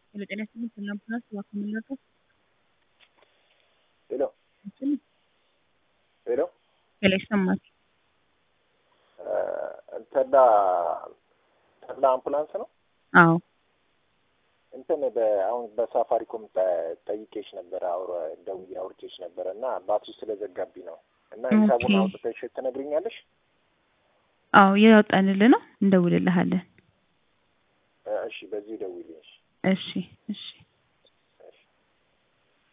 ሄሎ ጤና ይስጥልኝ ሰላም ፕላስ እባክዎ ምን ልርዳዎት? ሄሎ ሄሎ ሄሎ ይሰማል። ተድላ ተድላ አምቡላንስ ነው? አዎ እንትን አሁን በሳፋሪኮም ጠይቄሽ ነበረ አውረ ደውዬ አውርቼሽ ነበረ እና ባትሪ ስለዘጋብኝ ነው እና ሂሳቡን ኦኬ። አውጥተሽ ትነግሪኛለሽ? አዎ እያወጣንልህ ነው እንደውልልሃለን። እሺ በዚህ ደውይልኝ። እሺ እሺ